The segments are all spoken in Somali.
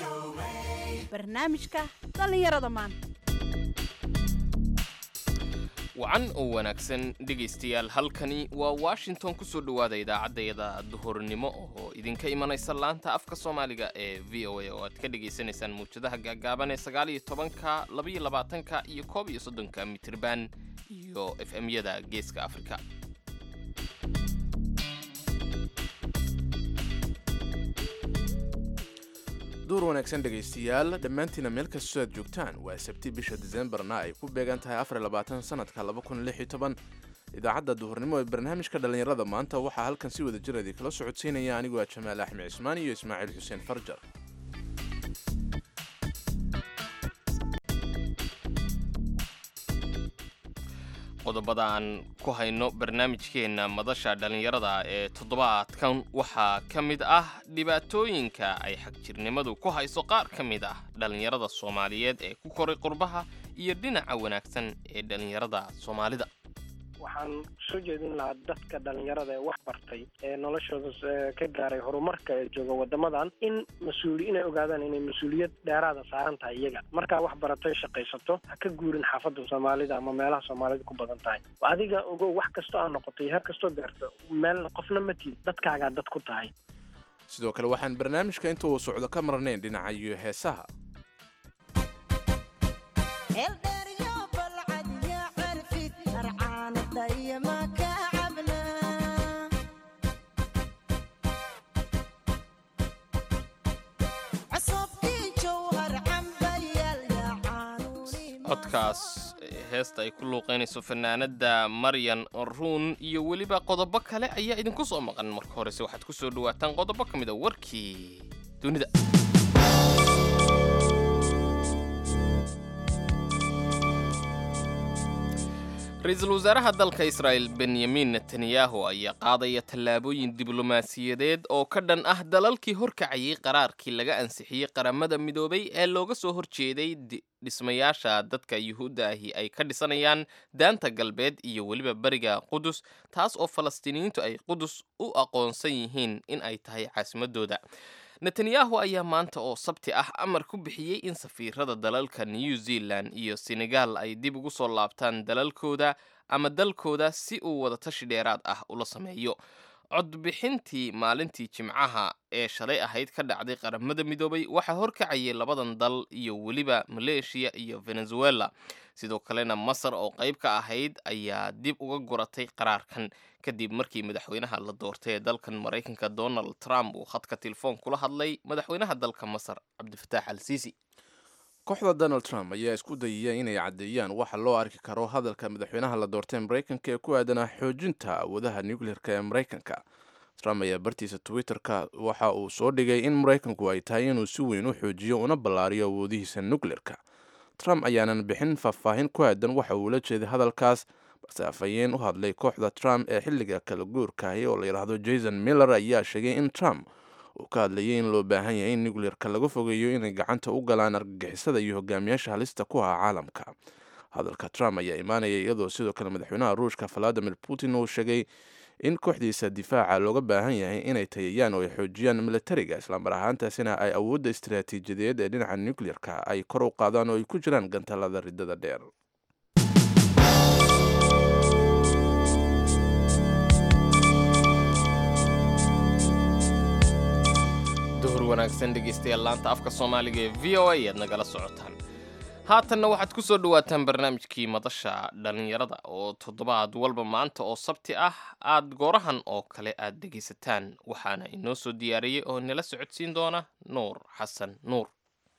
barnaamijka dhallinyarada maanta wacan oo wanaagsan dhegaystayaal halkani waa washington ku soo dhowaada idaacaddayada duhurnimo oo idinka imanaysa laanta afka soomaaliga ee v o a oo aad ka dhagaysanaysaan mawjadaha gaagaaban ee sagaal iyo tobanka labaiyo labaatanka iyo koob iyo soddonka mitirban iyo f m-yada geeska afrika duur wanaagsan dhegaystayaal dhammaantiina meel kastoo aad joogtaan waa sabti bisha diseembarna ay ku beegan tahay afar labaatan sanadka laba kun lix iyo toban idaacadda duhurnimo ee barnaamijka dhallinyarada maanta waxaa halkan si wada jir idin kala socodsiinaya anigoo ah jamaal axmed cismaan iyo ismaaciil xuseen farjar qodobada aan ku hayno barnaamijkeenna madasha dhallinyarada ee toddobaadkan waxaa ka mid ah dhibaatooyinka ay xagjirnimadu ku hayso qaar ka mid ah dhallinyarada soomaaliyeed ee ku koray qurbaha iyo dhinaca wanaagsan ee dhallinyarada soomaalida waxaan soo jeedin lahaa dadka dhalinyarada ee wax bartay ee noloshooda ka gaaray horumarka ee jooga wadamadan in mas-uuli inay ogaadaan inay mas-uuliyad dheeraada saaran tahay iyaga markaa wax baratay shaqaysato ha ka guurin xaafadda soomaalida ama meelaha soomaalida ku badan tahay adiga ogow wax kastoo aa noqotay har kastoo gaarto meel qofna ma tiid dadkaagaa dad ku tahay sidoo kale waxaan barnaamijka inta uu socdo ka marnayn dhinaca iyo heesaha codkaas heesta ay ku luuqaynayso fanaanada maryan ruun iyo weliba qodobo kale ayaa idinku soo maqan marka horese waxaad ku soo dhawaataan qodobo ka mid a warkii dunida ra-iisul wasaaraha dalka israa'el benyamin netanyahu ayaa qaadaya tallaabooyin diblomaasiyadeed oo ka dhan ah dalalkii horkacayay qaraarkii laga ansixiyey qaramada midoobay ee looga soo horjeeday dhismayaasha dadka yuhuudda ahi ay ka dhisanayaan daanta galbeed iyo weliba beriga qudus taas oo falastiiniyiintu ay qudus u aqoonsan yihiin in ay tahay caasimadooda netanyahu ayaa maanta oo sabti ah amar ku bixiyey in safiirada dalalka new zealand iyo senegal ay dib ugu soo laabtaan dalalkooda ama dalkooda si uu wadatashi dheeraad ah ula sameeyo codbixintii maalintii jimcaha ee shalay ahayd ka dhacday qaramada midoobay waxaa horkacayay labadan dal iyo weliba maleeshiya iyo venezuela sidoo kalena masar oo qayb ka ahayd ayaa dib uga guratay qaraarkan kadib markii madaxweynaha la doortay ee dalkan maraykanka donald trump uu khadka telefoon kula hadlay madaxweynaha dalka masar cabdifataax al siisi kooxda donald trump ayaa isku dayaya inay caddeeyaan waxa loo arki karo hadalka madaxweynaha la doortay maraykanka ee ku aadanaa xoojinta awoodaha nucleerka ee maraykanka trump ayaa bartiisa twitter-ka waxa uu soo dhigay in maraykanku ay tahay inuu si weyn u xoojiyo una ballaariyo awoodihiisa nucleerka trump ayaanan bixin faahfaahin ku aadan waxa uu la jeeday hadalkaas balse afhayeen u hadlay kooxda trump ee xilliga kala guurkahi oo la yidhaahdo jason miller ayaa sheegay in trump uu ka hadlayay in loo baahan yahay in nucleerka laga fogeeyo inay gacanta u galaan argagixisada iyo hogaamiyaasha halista ku ah caalamka hadalka trump ayaa imaanaya iyadoo sidoo kale madaxweynaha ruushka valadimir putin uu sheegay in kooxdiisa difaaca looga baahan yahay inay tayayaan oo ay xoojiyaan militariga islamar ahaantaasina ay awoodda istiraatiijiyadeed ee dhinaca nucleerka ay kor u qaadaan oo ay ku jiraan gantalada ridada dheer duhur wanaagsan dhegaystayaal laanta afka soomaaliga ee v o a ayaad nagala socotaan haatanna waxaad ku soo dhawaataan barnaamijkii madasha dhallinyarada oo toddobaad walba maanta oo sabti ah aad goorahan oo kale aad dhegaysataan waxaana inoo soo diyaariyey oo nala socodsiin doona nuur xasan nuur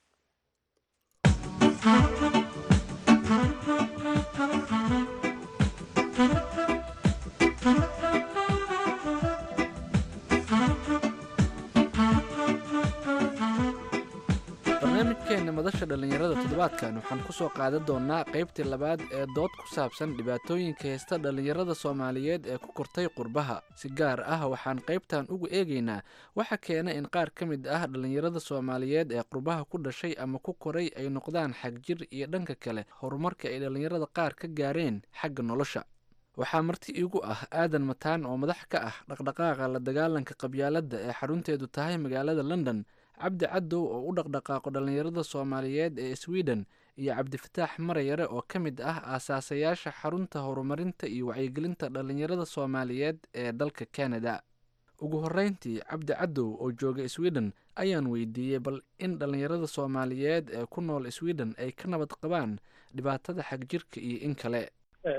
barnaamijkeenna madasha dhallinyarada toddobaadkan waxaan ku soo qaadan doonnaa qaybtii labaad ee dood ku saabsan dhibaatooyinka haysta dhallinyarada soomaaliyeed ee ku kortay qurbaha si gaar ah waxaan qaybtan ugu eegaynaa waxa keena in qaar ka mid ah dhallinyarada soomaaliyeed ee qurbaha ku dhashay ama ku koray ay noqdaan xagjir iyo dhanka kale horumarka ay dhallinyarada qaar ka gaareen xagga nolosha waxaa marti iigu ah aadan mataan oo madax ka ah dhaqdhaqaaqa la dagaalanka qabyaaladda ee xarunteedu tahay magaalada london cabdi cadow oo u dhaqdhaqaaqo dhallinyarada soomaaliyeed ee sweden iyo cabdifataax marayare oo ka mid ah aasaasayaasha xarunta horumarinta iyo wacyigelinta dhallinyarada soomaaliyeed ee dalka canada ugu horreyntii cabdi cadow oo jooga sweden ayaan weydiiyey bal in dhallinyarada soomaaliyeed ee ku nool sweden ay ka nabad qabaan dhibaatada xagjirka iyo in kale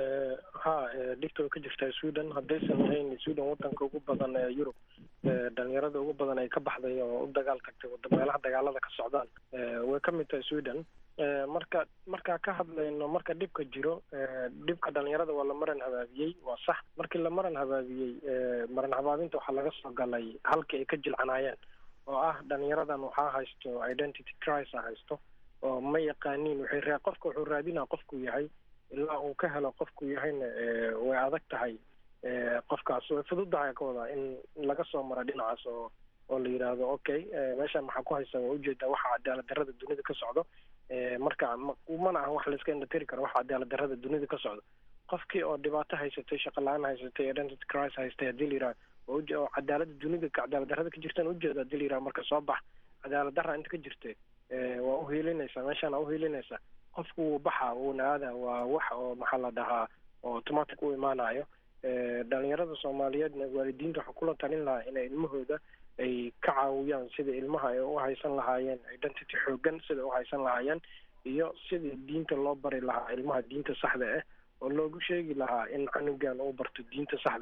ha dhibta way ka jirtaa sweden haddaysan ahayn sweden wadanka ugu badan ee yurub dhalinyarada ugu badan ay ka baxday oo u dagaal tagtay wada meelaha dagaalada ka socdaan way ka mid tahay sweden marka markaa ka hadlayno marka dhibka jiro dhibka dhalinyarada waa la maran habaabiyey waa sax markii la maran habaabiyey maran habaabinta waxaa laga soo galay halkii ay ka jilcanaayeen oo ah dhalinyaradan waxaa haysto identity crisis haysto oo ma yaqaaniin waxay raa qofka wuxuu raadinaa qofkuu yahay ilaa uu ka helo qofkuu yahayna way adag tahay qofkaas way fududahay ka wadaa in laga soo maro dhinacaas oo oo la yidhaahdo okay meeshaan maxaa ku haysa waa ujeedaa waxa cadaalad darrada dunida ka socdo marka mana ahan wax layska indhatiri karo waxa cadaalad darrada dunida ka socdo qofkii oo dhibaato haysatay shaqo la-aan haysatay identity crisis haystay haddii la yidhaha oo cadaalada dunida cadaalad darrada ka jirtaan ujeeda haddii la yidhaha marka soo bax cadaalad darra inta ka jirta waa uhiilinaysaa meeshaan aa uhiilinaysaa qofku wuu baxa wuuna aada waa wax oo maxaa la dhahaa oo automatic u imaanayo dhalinyarada soomaaliyeedna waalidiinta waxaa kula talin lahaa inay ilmahooda ay ka caawiyaan sida ilmaha ay u haysan lahaayeen identity xoogan sida u haysan lahaayeen iyo sidii diinta loo bari lahaa ilmaha diinta saxda ah oo loogu sheegi lahaa in canugan uu barto diinta saxda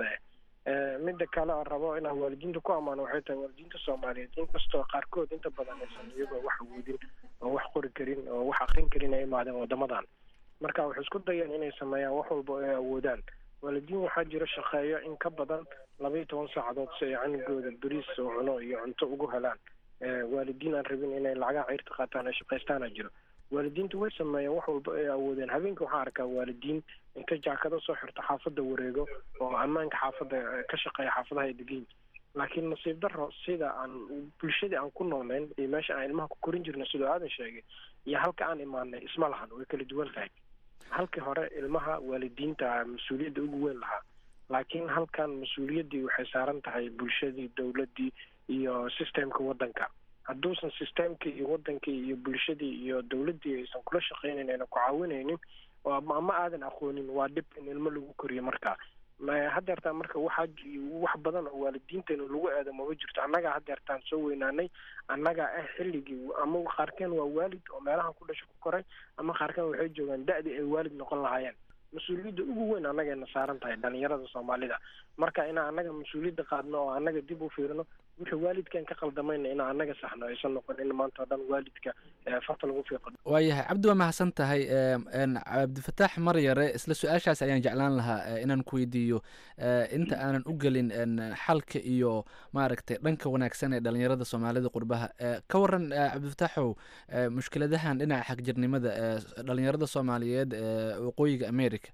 ah midda kale aan rabo inaan waalidiinta ku ammaano waxay tahay waalidiinta soomaaliyeed inkastoo qaarkood inta badan aysan iyagoo wax awoodin oo wax qori karin oo wax akrin karin ay imaadeen wadamadan marka waxay isku dayeen inay sameeyaan wax walba oo ay awoodaan waalidiin waxaa jira shaqeeyo in ka badan laba iyo toban saacadood si ay canugooda beriis oo cuno iyo cunto ugu helaan waalidiin aan rabin inay lacagaha ciirta qaataan ay shaqaystaana jiro waalidiintu way sameeyeen wax walba ay awoodeen habeenka waxaa arkaa waalidiin inta jaakado soo xirto xaafadda wareego oo ammaanka xaafadda ka shaqeeya xaafadaha ay degiin laakiin nasiib darro sida aan bulshadii aan ku noolnayn iyo meesha aan ilmaha ku korin jirna sidoo aadan sheegay iyo halka aan imaanay isma lahan way kala duwan tahay halkii hore ilmaha waalidiinta mas-uuliyadda ugu weyn lahaa laakiin halkan mas-uuliyaddii waxay saaran tahay bulshadii dowladdii iyo systemka waddanka hadduusan systemkii iyo wadankii iyo bulshadii iyo dowladdii aysan kula shaqaynayn ayna ku caawinaynin ama aadan aqoonin waa dhib in ilmo lagu koriyo marka hadeertaan marka waxaa wax badan oo waalidiinteena lagu aado mama jirto annagaa hadeertaan soo weynaanay annagaa ah xilligii ama qaarkeen waa waalid oo meelahan ku dhasho ku koray ama qaarkeen waxay joogaan da-dii ay waalid noqon lahaayeen mas-uuliyadda ugu weyn annagayna saaran tahay dhalinyarada soomaalida marka inaan annaga mas-uuliyadda qaadno oo annaga dib u fiirino wixii waalidkan ka qaldamayna inaan annaga saxno aysan noqon in maanta o dhan waalidka farta lagu fiiqo waayahay cabdi waa mahadsan tahay cabdifataax maryare isla su-aashaas ayaan jeclaan lahaa inaan ku weydiiyo inta aanan u gelin xalka iyo maaragtay dhanka wanaagsan ee dhalinyarada soomaalida qurbaha ka waran cabdifataaxow mushkiladahan dhinaca xagjirnimada ee dhalinyarada soomaaliyeed ee waqooyiga america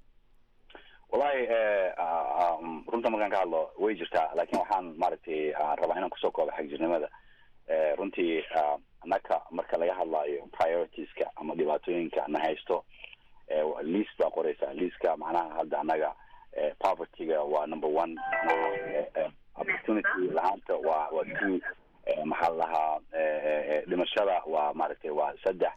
wallahi runta markaan ka hadlo way jirtaa laakiin waxaan maaragtay rabaa inaan kusoo koobo xagjirnimada runtii annaka marka laga hadlaayo prioritiska ama dhibaatooyinka na haysto liist baa qoreysaa liiska macnaha hadda annaga povertyga waa number one manaha opportunity lahaanta waa waa two maxaa la dhahaa dhimashada waa maaragtay waa saddex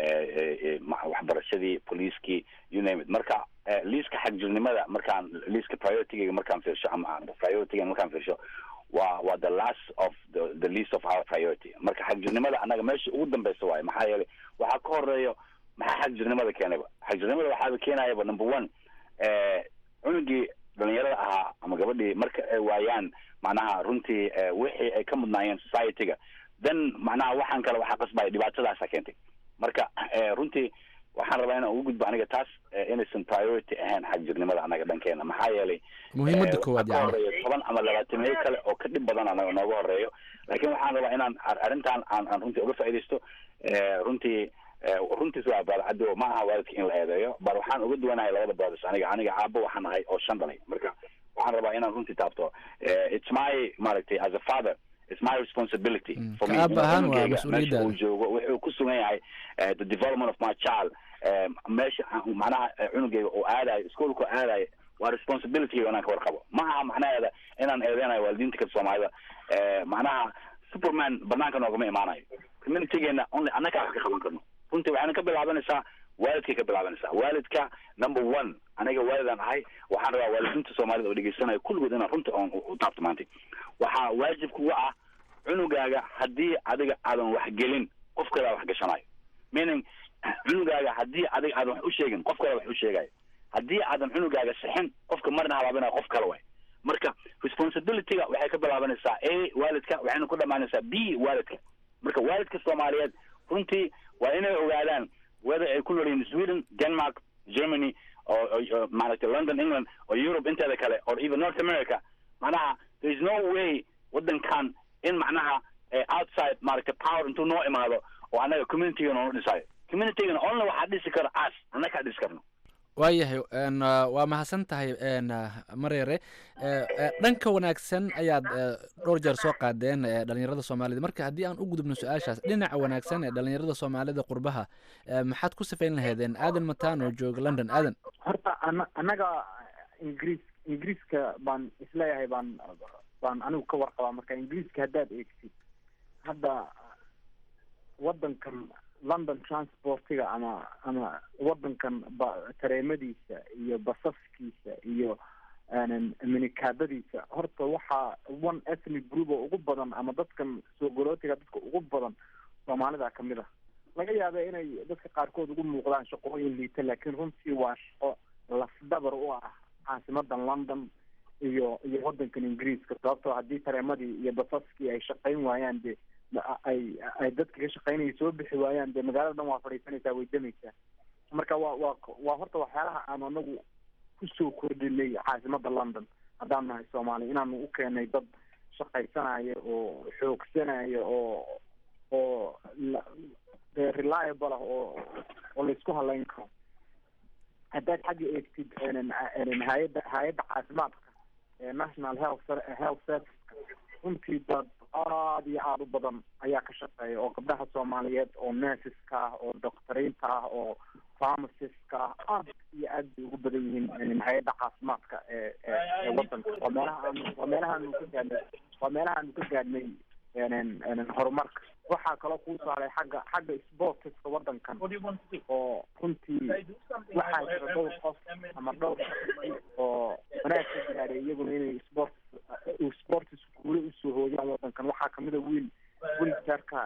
waxbarashadii poliiskii you name it marka liiska xagjirnimada markaan liiska priorityga markaan fiirsho ama priorityga markaan fiirsho waa waa the last of the the least of our priority marka xagjirnimada annaga meesha ugu dambeysa waayo maxaa yeelay waxaa ka horeeyo maxaa xagjirnimada keenayba xagjirnimada waxaaba keenayaba number one cunugii dhalinyarada ahaa ama gabadhii marka ay waayaan macnaha runtii wixii ay ka mudnaayeen society-ga then macnaha waxaan kale waxaa qasbaya dhibaatadaasa keentay marka runtii waxaan rabaa inaan ugu gudbo aniga taas inaysan priority ahayn xagjirnimada annaga dhankeena maxaa yeelay muhiimada koowaad ka horeeyo toban ama labaatameyo kale oo ka dhib badan anaga nooga horeeyo laakiin waxaan rabaa inaan arrintan aan aan runtii uga faaidaysto runtii runtiis waa baadcado ma aha waalidka in la eedeeyo bal waxaan uga duwanahay labada brothers aniga aniga aabo waxaan ahay oo shan dhalay marka waxaan rabaa inaan runtii taabto it's my maaragtay as a father it's my responsibility for me Kaaba ahaan waa meesha mas-uuliyaddaada. uu joogo wuxuu ku sugan yahay eh, the development of my child eh, meesha aan- macnaha eh, cunugayga uu aadayo iskuolku aadayo waa responsibility inaan ka warqabo ma aha macnaheeda inaan eedeynayo waalidiinta kale soomaalida Eh, macnaha superman banaanka noogama imaanayo communitygeena only annagaa wax ka qaban karno runtii waxayna ka bilaabanaysaa waalidkay ka bilaabanaysaa waalidka number one aniga waalidaan ahay waxaan rabaa waalidiinta soomaalida oo dhegeysanaya kulligood inaan runta oon u taabto maanta waxaa waajib kuga ah cunugaaga haddii adiga aadan wax gelin qof kalea wax gashanayo meaning cunugaaga haddii adiga aadan wax u sheegin qof kale wax u sheegayo haddii aadan cunugaaga sixin qofka marna habaabinayo qof kale way marka responsibilityga waxay ka bilaabanaysaa a waalidka waxayna ku dhamaanaysaa b waalidka marka waalidka soomaaliyeed runtii waa inay ogaadaan whether ay ku nool yihiin sweden denmark germany oo maaragtay london england oo europe inteeda kale or even north america macnaha there is no way waddankan in macnaha outside maaragtay power intuu noo imaado oo annaga communityga noonu dhisayo communitygana only waxaa dhisi kara as annagaa dhisi karno waayahay waa mahadsan tahay maryare dhanka wanaagsan ayaad dhowr jeer soo qaadeen dhalinyarada soomaalida marka haddii aan u gudubno su-aashaas dhinaca wanaagsan ee dhalinyarada soomaalida qurbaha maxaad ku sifayn lahaydeen aadan mataan oo jooga london aadan horta ana annaga ingiriis ingiriiska baan isleeyahay baan baan anigu ka warqabaa marka ingiriiska haddaad eegtid hadda waddankan london transportiga ama ama wadankan ba tareemadiisa iyo basaskiisa iyo minikaadadiisa horta waxaa one ethnic group oo ugu badan ama dadkan soo golootiga dadka ugu badan soomaalida kamid ah laga yaaba inay dadka qaarkood ugu muuqdaan shaqooyin liita laakiin runtii waa shaqo lafdabar u ah caasimadan london iyo iyo wadankan ingiriiska sababtoo haddii tareemadii iyo basaskii ay shaqayn waayaan de ay ay dadka ka shaqaynaya soo bixi waayaan dee magaalada dhan waa fadhiisanaysaa way damaysaa marka waa waa waa horta waxyaalaha aan anagu kusoo kordhinay caasimada london haddaan nahay soomaaliya inaanu u keenay dad shaqaysanaya oo xoogsanaya oo oo dee reliable ah oo oo laisku halayn karo haddaad xagga eegtid hay-adda hay-adda caafimaadka ee national health health serviceka runtii dad aad iyo aada u badan ayaa ka shaqeeya oo gabdhaha soomaaliyeed oo nurseska ah oo doctoriinta ah oo pharmacistka ah aad iyo aad bay ugu badan yihiin hay-adda caafimaadka ee ee wadanka waa meelaha aan waa meelaha aanu ka gaadhnay waa meelaha aanu ka gaadhnay horumarka waxaa kaloo kuu saaray xagga xagga sportiska wadankan oo runtii waxaa jira dhowr qof ama dhowr shaqsi oo wanaag ka gaadhay iyaguna inay sport sportis guule usoo hooyaan wadankan waxaa kamid a wiil wiljarka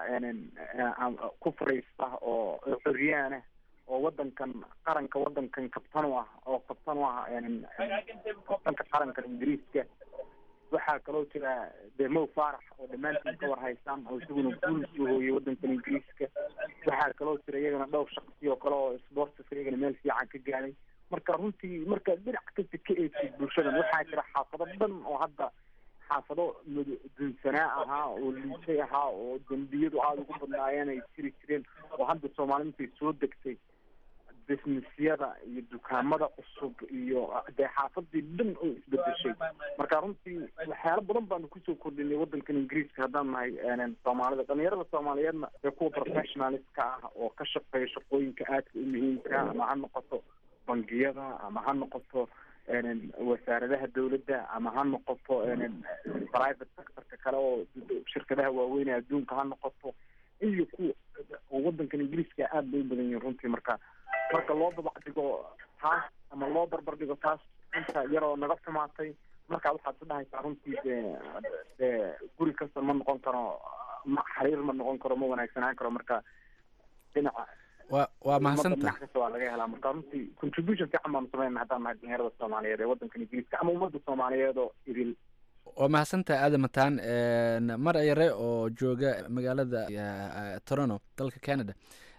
ku fadhiista oo xoriyaan ah oo wadankan qaranka wadankan kabtan u ah oo kabtan u ah kabtanka qaranka ingiriiska waxaa kaloo jira de mow faarax oo dhammaantiin ka war haystaan oo isaguna guul soo hooyay wadankan ingiriiska waxaa kaloo jira iyagana dhowr shaqsi oo kale oo sportiska iyagana meel fiican ka gaaday marka runtii marka dhinac kasta ka eegtid bulshadan waxaa jira xaafado dhan oo hadda xaafado dunsanaa ahaa oo liisay ahaa oo dembiyadu aada ugu badnaayeen ay jiri jireen oo hadda soomaali intay soo degtay businessyada iyo dukaamada cusub iyo dee xaafadii dhan oo isbedeshay marka runtii waxyaalo badan baanu kusoo kordhinay wadankan ingiriiska haddaan nahay soomaalida dhalinyarada soomaaliyeedna ee kuwa professionalistka ah oo ka shaqeeya shaqooyinka aadka u muhiimka ama ha noqoto bangiyada ama ha noqoto wasaaradaha dawladda ama ha noqoto private sectorka kale oo shirkadaha waaweyn ee adduunka ha noqoto iyo kuwa oo wadankan ingiriiska aad bay u badan yihiin runtii marka marka loo dabacdhigo taas ama loo barbar dhigo taas inta yaroo naga xumaatay marka waxaad ku dhahaysaa runtii dee dee guri kasta ma noqon karo ma xariir ma noqon karo ma wanaagsanaan karo marka dhinaca wa waa mahadsanta dhinac kasta waa laga helaa marka runtii contribution fiican baanu sameynaa haddaan nahay dhalinyarada soomaaliyeed ee wadankan ingiriiska ama ummadda soomaaliyeed oo idil waa mahadsantaha aada mataan mar yare oo jooga magaalada toronto dalka canada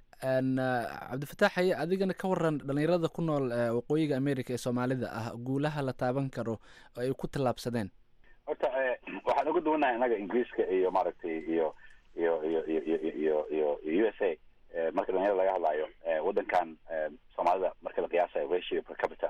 cabdifataax haye adigana ka waran dhalinyarada ku nool waqooyiga america ee soomaalida ah guulaha la taaban karo oo ay ku tallaabsadeen horta waxaan uga duwanahay innaga ingiriiska iyo maaragtay iyo iyo iyo iyo iyo iyo iyo u s a marka dhalinyarada laga hadlayo wadankan soomaalida marka la qiyaasayo ratio per capita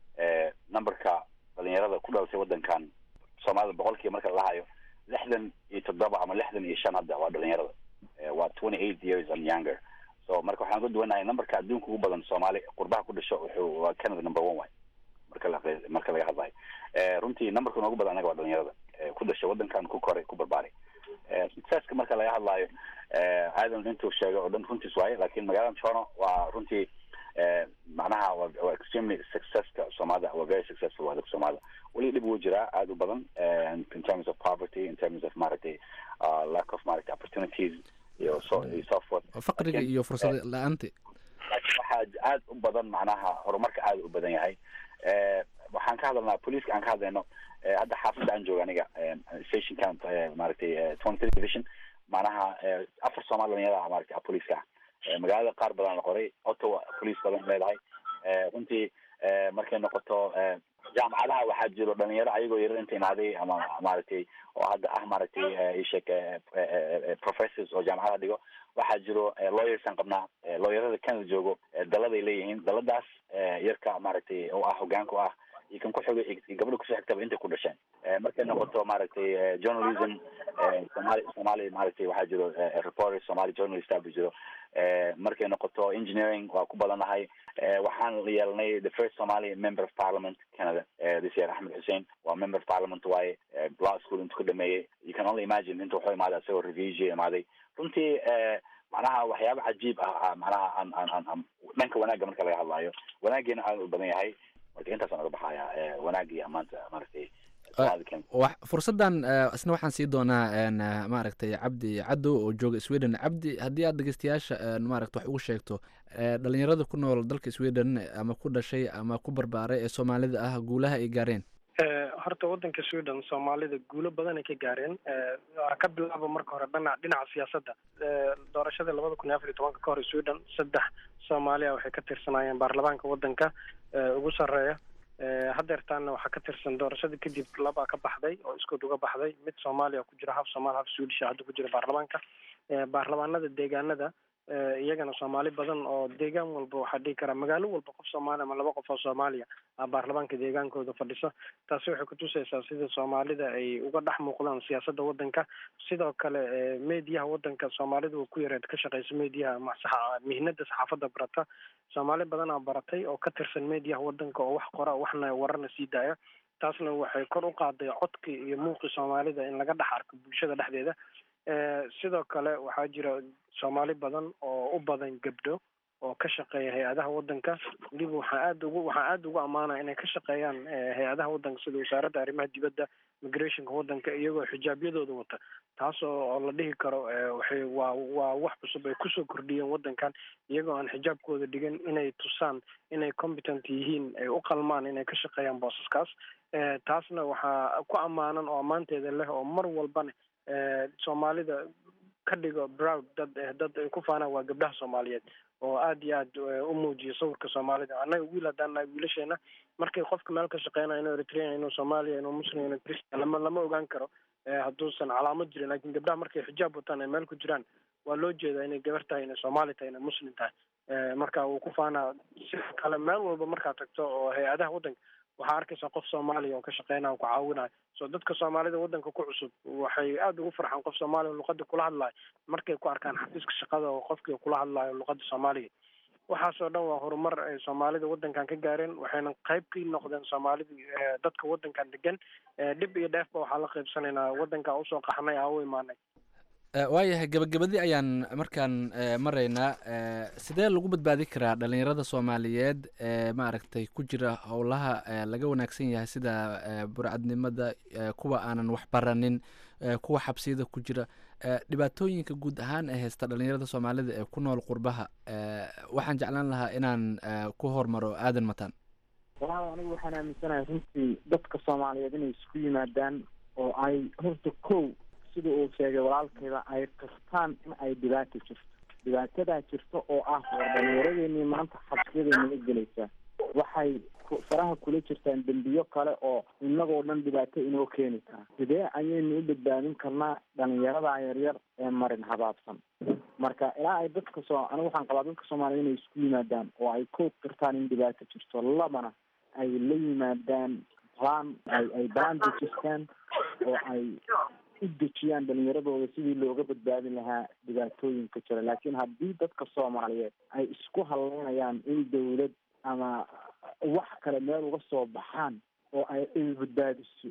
numberka dhalinyarada ku dhalatay wadankan soomaalida boqolkiiba marka la lahayo lixdan iyo toddoba ama lixdan iyo shan hadda waa dhalinyarada waa twenty eight years and younger so marka waxaan uga duwanahay numberka adduunka ugu badan soomaali qurbaha ku dhasho wuxuu waa canada number one way marka la marka laga hadlayo runtii numberka noogu badan anaga waa dhalinyarada ku dhashay wadankan ku koray ku barbaaray successka marka laga hadlaayo aadan intuu sheegay oo dhan runtiis waaye lakin magaalada toronto waa runtii macnaha waa extremely successka soomaalida waa very successful waa dadka soomaalida weli dhib wuu jiraa aada u badan in terms of poverty in terms of maaragtay lack of maaragtay opportunities iyo so iyo so forth faqriga iyo fursad la-aanta laakiin waxaa aada u badan macnaha horumarka aada u badan yahay waxaan ka hadalnaa poliiska aan ka hadlayno hadda xaafadda aan jooga aniga stationkan maaragtay twenty three division macnaha afar soomaali dhalinyarada maaragtay poliiska ah magaalada qaar badan la qoray ottawa police badan leedahay runtii markay noqoto jaamacadaha waxaa jiro dhalinyaro ayagoo yarar inta imaaday ama maaragtay oo hadda ah maaragtay ishek professors oo jaamacadaha dhigo waxaa jiro lawyersaan qabnaa lawyerada canada joogo daladay leeyihiin daladaas yarka maaragtay oo ah hogaanka u ah iyo kan ku xigay iyo gabadha kusoo xigtaba intay ku dhasheen markay noqoto maaragtay journalism somali somali maaragtay waxaa jiro reporter somali journalist aba jiro markay noqoto engineering waa ku badanahay waxaan yeelnay the first somali member of parliament canada this year axmed xussein waa member of parliament waaye law school intuu ka dhameeyey you can only imagine inta wuxuu imaaday asagoo refugee imaaday runtii macnaha waxyaaba cajiib ah macnaha aan aan aan dhanka wanaagga marka laga hadlaayo wanaageena aada u badan yahay marka intaasaan oga baxaya wanaagga iyo amaanta maaragtay fursaddan isna waxaan sii doonaa maaragtay cabdi caddow oo jooga sweden cabdi haddii aad dhegeystayaasha maaragta wax ugu sheegto dhalinyarada ku nool dalka sweden ama ku dhashay ama ku barbaaray ee soomaalida ah guulaha ay gaareen horta waddanka sweden soomaalida guulo badan ay ka gaareen waa ka bilaabo marka hore dhana dhinaca siyaasadda doorashadii labada kun iyo afar iyo tobanka ka hor sweden saddex soomaaliya waxay ka tirsanaayeen baarlamaanka waddanka ugu sarreeya hadeertaana waxaa ka tirsan doorashada kadib labaa ka baxday oo iskood uga baxday mid soomaaliya ku jira haf soomaali haf swedish hadda ku jira baarlamaanka baarlamaanada deegaanada iyagana soomaali badan oo deegaan walba waxaa dhihi karaa magaalo walba qof soomaaliya ama laba qof oo soomaaliya a baarlamaanka deegaankooda fadhisa taasi waxay kutusaysaa sida soomaalida ay uga dhex muuqdaan siyaasadda waddanka sidoo kale mediyaha waddanka soomaalida uu ku yareed ka shaqeysa mediyaha mihnada saxaafadda barata soomaali badanaa baratay oo ka tirsan mediyaha waddanka oo wax qora waxna wararna sii daaya taasna waxay kor u qaaday codkii iyo muuqii soomaalida in laga dhex arko bulshada dhexdeeda sidoo kale waxaa jira soomaali badan oo u badan gabdho oo ka shaqeeya hay-adaha waddanka weliba waxaa aada ugu waxaa aada ugu ammaanaya inay ka shaqeeyaan hay-adaha waddanka sida wasaaradda arrimaha dibadda migrationka waddanka iyagoo xijaabyadooda wata taas oo la dhihi karo waxay waa waa wax cusub ay kusoo kordhiyeen waddankan iyagoo aan xijaabkooda dhigan inay tusaan inay competent yihiin ay u qalmaan inay ka shaqeeyaan boosaskaas taasna waxaa ku ammaanan oo ammaanteeda leh oo mar walbana soomaalida ka dhigo proud dad dad ay ku faanaan waa gabdhaha soomaaliyeed oo aada iyo aad u muujiyo sawirka soomaalida annaga wiil haddaan nahay wiilasheena markay qofka meel ka shaqeynayo inuu eritrean inuu soomaaliya inuu muslim inuu christian lama lama ogaan karo hadduusan calaamad jirin lakin gabdhaha markay xijaab wataan ay meel ku jiraan waa loo jeedaa inay gabar tahay inay soomaali tahay inay muslim tahay marka wuu ku faanaa sidoo kale meel walba markaad tagto oo hay-adaha waddanka waxaa arkaysaa qof soomaaliya oo ka shaqeynaya ku caawinayo so dadka soomaalida waddanka ku cusub waxay aada ugu farxaan qof soomaaliya luqada kula hadlayo markay ku arkaan xafiiska shaqada oo qofkii kula hadlayo luqada soomaaliga waxaasoo dhan waa horumar ay soomaalida waddankan ka gaareen waxayna qayb ka noqdeen soomaalida dadka waddankan degan dhib iyo dheefba waxaa la qaybsanaynaa waddanka usoo qaxnay aa u imaanay waayahay gabagabadii ayaan markaan maraynaa sidee lagu badbaadi karaa dhalinyarada soomaaliyeed ee maaragtay ku jira howlaha laga wanaagsan yahay sida burcadnimada kuwa aanan wax baranin kuwa xabsiyada ku jira dhibaatooyinka guud ahaan ee haysta dhalinyarada soomaalida ee ku nool qurbaha waxaan jeclaan lahaa inaan ku hormaro aadan mataan walaal anigu waxaan aaminsanahay runtii dadka soomaaliyeed inay isku yimaadaan oo ay horta kow sida uu sheegay walaalkayda ay qirtaan in ay dhibaato jirto dhibaatadaa jirto oo ah war dhalinyaradeenii maanta xabsiyada naga gelaysaa waxay faraha kula jirtaan dembiyo kale oo inagoo dhan dhibaato inoo keeni kara sidee ayaynu u badbaadin karnaa dhalinyarada yaryar ee marin habaabsan marka ilaa ay dadka soo anigu waxaan qabaa dadka soomaaliyed inay isku yimaadaan oo ay kow qirtaan in dhibaato jirto labana ay la yimaadaan plan ay ay balan dejistaan oo ay u dejiyaan dhalinyaradooda sidii looga badbaadin lahaa dhibaatooyinka jira laakiin haddii dadka soomaaliyeed ay isku haleynayaan in dawlad ama wax kale meel uga soo baxaan oo ay ay badbaadiso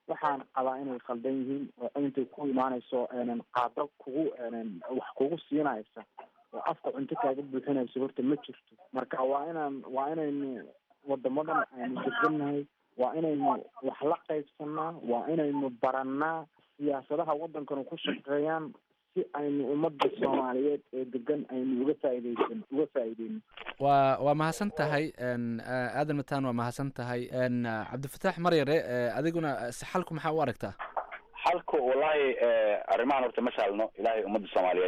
waxaan qabaa inay khaldan yihiin oo intay ku imaanayso qaado kugu wax kugu siinaysa oo afka cunto kaaga buuxinayso horta ma jirto marka waa inaan waa inaynu wadamadan aynu degannahay waa inaynu wax la qaybsanaa waa inaynu barannaa siyaasadaha waddankanu ku shaqeeyaan si aynu ummadda soomaaliyeed ee degan aynu uga faaideysan uga faa'iideyno waa waa mahadsan tahay aadan mataan waa mahadsan tahay cabdifataax maryare adiguna xalku maxaa u aragtaa xalku wallahi arrimahan horta ma saalno ilahay ummadda soomaaliyeed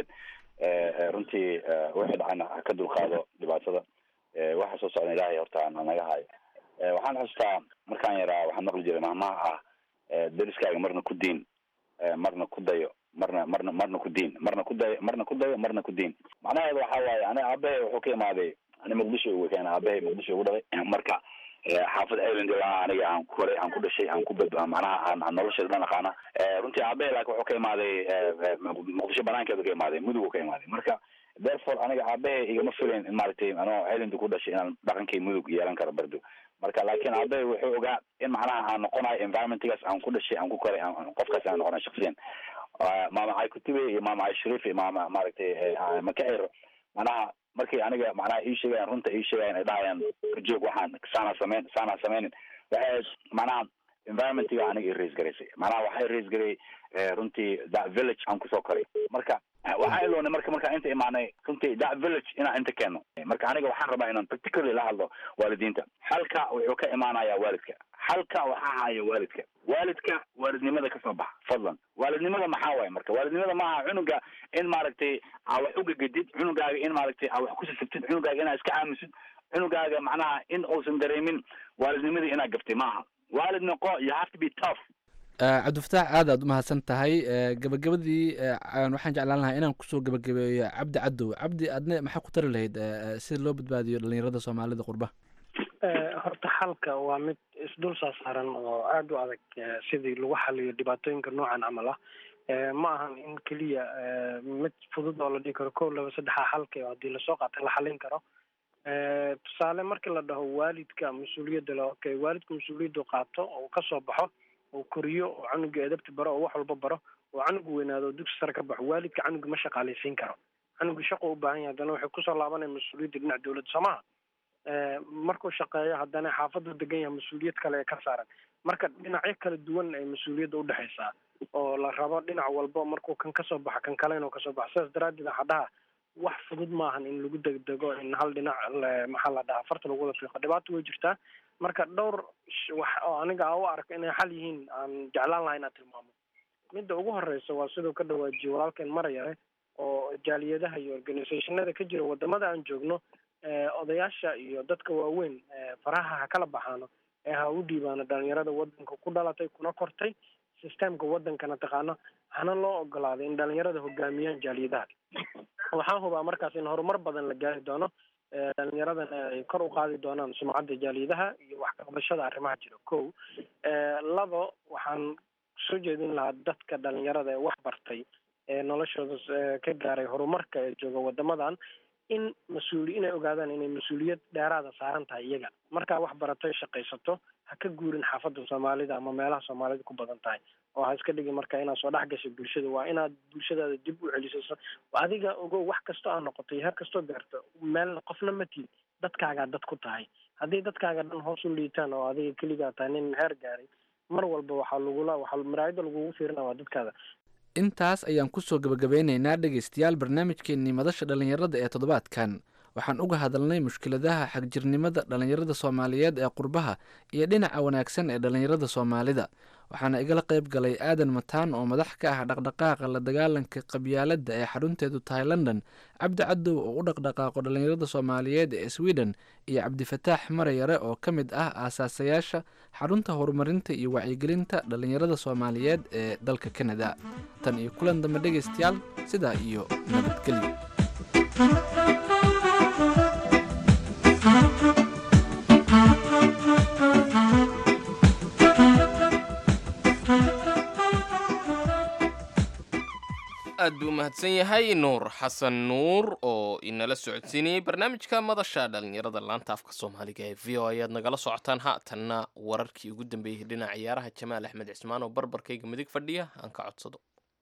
runtii wixii dhacana ha ka dulqaado dhibaatada waxa soo socda ilahay horta naga hayo waxaan xustaa markaan yaraa waxaan maqli jiray mahmaha ah deriskaaga marna ku diin marna ku dayo marna marna marna ku diin marna ku dayo marna ku dayo marna ku diin macnaheedu waxa waaye ani aabahay wuxuu ka imaaday ani muqdisho ugu keena aabahay muqdisho ugu dhalay marka xaafad island ilaa aniga aan ku koray aan ku dhashay aan ku bad macnaha aan aan nolosheeda dhan aqaana runtii aabahay laakiin wuxuu ka imaaday muqdisho banaankeedu ka imaaday mudug ka imaaday marka therefore aniga aabahay igama filayn in maaragtay anoo island ku dhashay inaan dhaqankay mudug yeelan karo bardo marka laakiin aabahay wuxuu ogaa in macnaha aan noqonayo environmentgaas aan ku dhashay aan ku koray qofkaas aan noqonayo shaksiyan maama cay kutube iyo maama cay shariif iyo maama maaragtay makaxir macnaha markay aniga macnaha ii sheegayan runta ii sheegayan ay dhahayaan kajoog waxaan saana sameyn saana sameynin waxay macnaha environmentga aniga i raise garaysay macnaha waxay raise garay runtii that village aan kusoo koray marka waxaan iloonay marka markaan inta imaanay runtii that village inaan inta keeno marka aniga waxaan rabaa inaan particularly la hadlo waalidiinta xalka wuxuu ka imaanayaa waalidka xalka waxaa haya waalidka waalidka waalidnimada kasoo baxa fadlan waalidnimada maxaa waaye marka waalidnimada maaha cunuga in maaragtay aa wax ugagadid cunugaaga in maaragtay aa wax kusasabtid cunugaaga inaa iska aamusid cunugaaga macnaha in uusan dareemin waalidnimadii inaa gaftay maaha waalid noqo you have to be tough cabdifataax aad aad umahadsan tahay gabagabadii waxaan jeclaan lahaa inaan kusoo gabagabeeyo cabdi cadow cabdi adne maxaa ku tari lahayd sida loo badbaadiyo dhalinyarada soomaalida qurba horta xalka waa mid isdul saasaaran oo aada u adag sidii lagu xaliyo dhibaatooyinka noocan camal ah ma ahan in keliya mid fudud oo la dhihi karo kow laba saddexa xalka haddii lasoo qaata la xalin karo tusaale markii la dhaho waalidka mas-uuliyadda le okay waalidka mas-uuliyaddu qaato oo kasoo baxo oo koriyo oo canuga edabta baro oo wax walba baro oo canugu weynaado oo dugsi sare ka baxo waalidka canuga ma shaqaalaysiin karo canuga shaqo u baahan yahay haddana waxay kusoo laabanaya mas-uuliyadda dhinaca dawladda soo maha markuu shaqeeyo haddana xaafaddu degan yahay mas-uuliyad kale ee ka saaran marka dhinacyo kala duwan ay mas-uuliyadda udhexaysaa oo la rabo dhinac walba markuu kan kasoo baxo kan kale inuu kasoo baxo sidaas daraaddeed waxaa dhaha wax fudud maahan in lagu degdego in hal dhinac maxaa la dhahaa farta lagu wada fiiqo dhibaato way jirtaa marka dhowr wax oo aniga a u arko inay xal yihiin aan jeclaan lahaa inaan tilmaamo midda ugu horeysa waa siduu ka dhawaajiyo walaalkeen marayare oo jaaliyadaha iyo organisationada ka jira wadamada aan joogno odayaasha iyo dadka waaweyn faraha ha kala baxaano ee ha u dhiibaano dhalinyarada wadanka ku dhalatay kuna kortay systemka wadankana taqaano hana loo ogolaaday in dhalinyarada hogaamiyaan jaaliyadaha waxaan hubaa markaas in horumar badan la gaari doono dhalinyaradana ay kor u qaadi doonaan sumcadda jaaliyadaha iyo wax kaqabashada arrimaha jira ko labo waxaan soo jeedin lahaa dadka dhalinyarada ee wax bartay ee noloshooda ka gaaray horumarka ee jooga wadamadan in mas-uuli inay ogaadaan inay mas-uuliyad dheeraada saaran tahay iyaga markaa wax baratay shaqaysato ha ka guurin xaafadda soomaalida ama meelaha soomaalida ku badan tahay oo ha iska dhigin marka inaad soo dhex gashay bulshada waa inaad bulshadaada dib u celiso adiga ogo wax kastoo aa noqotay heer kastoo gaarto meel qofna ma tiid dadkaagaa dad ku tahay haddii dadkaaga dhan hoos u liitaan oo adiga keligaa tahay nin heer gaaray mar walba waxaa lagula waxaa maraayada lagugu fiirina waa dadkaada intaas ayaan kusoo gabagabeynaynaa dhegaystayaal barnaamijkeennii madasha dhallinyarada ee toddobaadkan waxaan uga hadalnay mushkiladaha xagjirnimada dhallinyarada soomaaliyeed ee qurbaha iyo dhinaca wanaagsan ee dhallinyarada soomaalida waxaana igala qayb galay aadan mataan oo madax ka ah dhaqdhaqaaqa la dagaalanka qabyaaladda ee xarunteedu tahay london cabdi cadow oo u dhaqdhaqaaqo dhallinyarada soomaaliyeed ee sweden iyo cabdifataax marayare oo ka mid ah aasaasayaasha xarunta horumarinta iyo wacyigelinta dhallinyarada soomaaliyeed ee dalka kanada tan iyo kulan dambe dhegaystayaal sidaa iyo nabadgelyo aad buu mahadsan yahay nuur xasan nuur oo inala socodsiinayey barnaamijka madasha dhalinyarada laanta afka soomaaliga ee v o ayaad nagala socotaan haatanna wararkii ugu dambeeyey dhinaca ciyaaraha jamaal axmed cismaan oo barbarkayga midig fadhiya aan ka codsado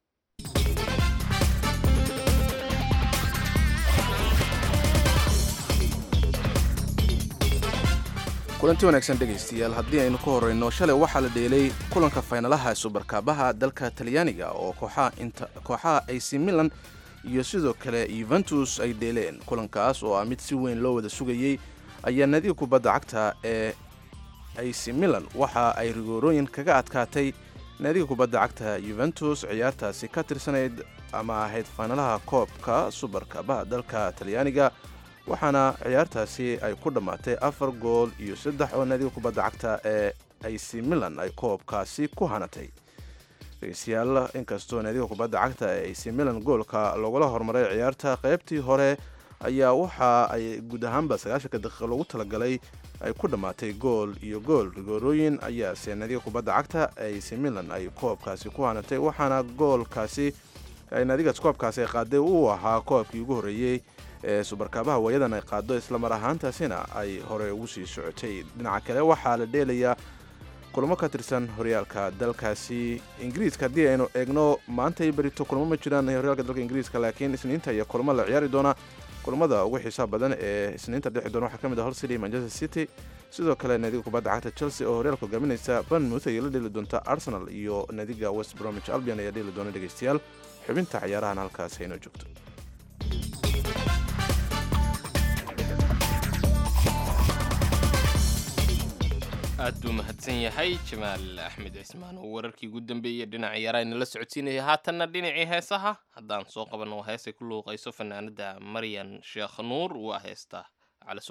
kulanti wanaagsan dhegaystayaal haddii aynu ka horreyno shalay waxaa la dheelay kulanka faynalaha subarkaabaha dalka talyaaniga oo kooxaha ac milan iyo sidoo kale yuventus ay dheeleen kulankaas oo ah mid si weyn loo wada sugayey ayaa nadiga kubadda cagta ee ac milan waxa ay rigoorooyin kaga adkaatay naadiga kubadda cagta yuventus ciyaartaasi ka tirsanayd ama ahayd faynalaha koobka subarkaabaha dalka talyaaniga waxaana ciyaartaasi ay ku dhammaatay afar gool iyo saddex oo naadiga kubadda cagta ee ac milan ay koobkaasi ku hanatay dhegeystayaal inkastoo naadiga kubadda cagta ee ac milan goolka loogula hormaray ciyaarta qaybtii hore ayaa waxa ay guud ahaanba sagaashanka daqiiqa loogu talagalay ay ku dhammaatay gool iyo gool rigoorooyin ayaase naadiga kubadda cagta ee ac milan ay koobkaasi ku hanatay waxaana goolkaasi ay naadigaas koobkaasi ay qaaday uu ahaa koobkii ugu horreeyey ee subarkaabaha waayadan ay qaado islamar ahaantaasina ay hore ugu sii socotay dhinaca kale waxaa la dheelayaa kulamo ka tirsan horyaalka dalkaasi ingiriiska haddii aynu eegno maantay berito kulamo ma jiraan horyaalka dalka ingiriiska laakiin isniinta iyo kulamo la ciyaari doona kulamada ugu xiisaha badan ee isniinta dhexi doona waxaa ka mid ah hol city manchester city sidoo kale naadiga kubadda cagta chelsea oo horyaalka hogaaminaysa banmouth ayay la dheeli doonta arsenal iyo naadiga west bromwich albion ayaa dheeli doona dhegeystayaal xubinta ciyaarahan halkaas aynoo joogto aad buu mahadsan yahay jamaal axmed cismaan oo wararkii ugu dambeeyey dhinaca ciyaaraha inala socodsiinaya haatanna dhinacii heesaha haddaan soo qabanno heesay ku luuqayso fanaanada maryan sheekh nuur waa heesta calaso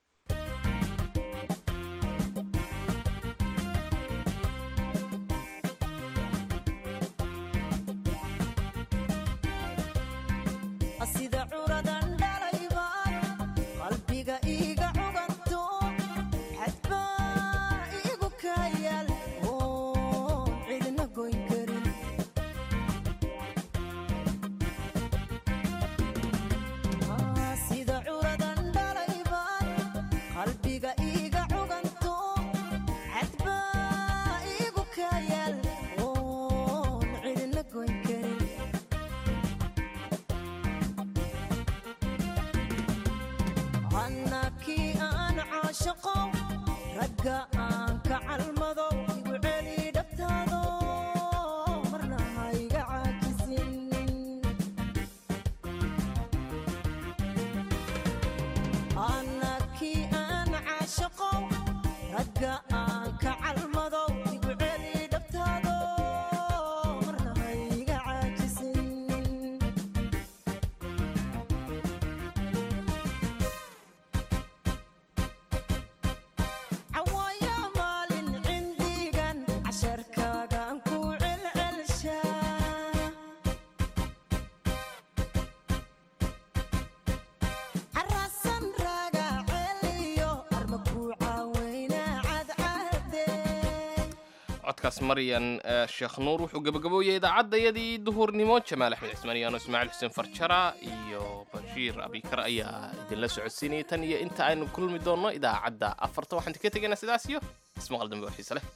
codkaas maryan sheekh nuur wuxuu gabagabooyay idaacadayadii duhurnimo jamaal axmed cismaan iyaano ismaaciil xuseen farjara iyo bashiir abikar ayaa idinla socodsiinayay tan iyo inta aynu kulmi doonno idaacadda afarta waxaan ka tegaynaa sidaas iyo ismaqal dambe oo xiise leh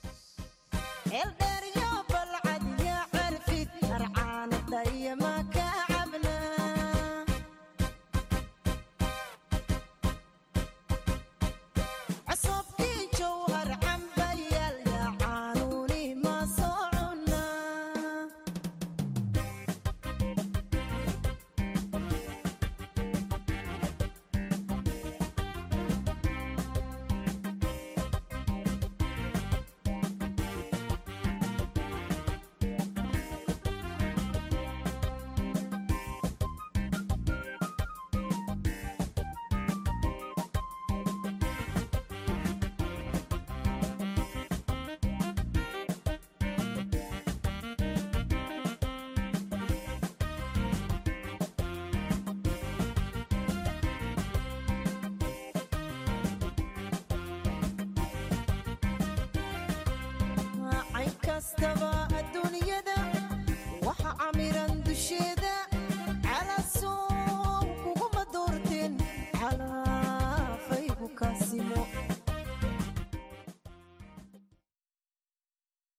kastaba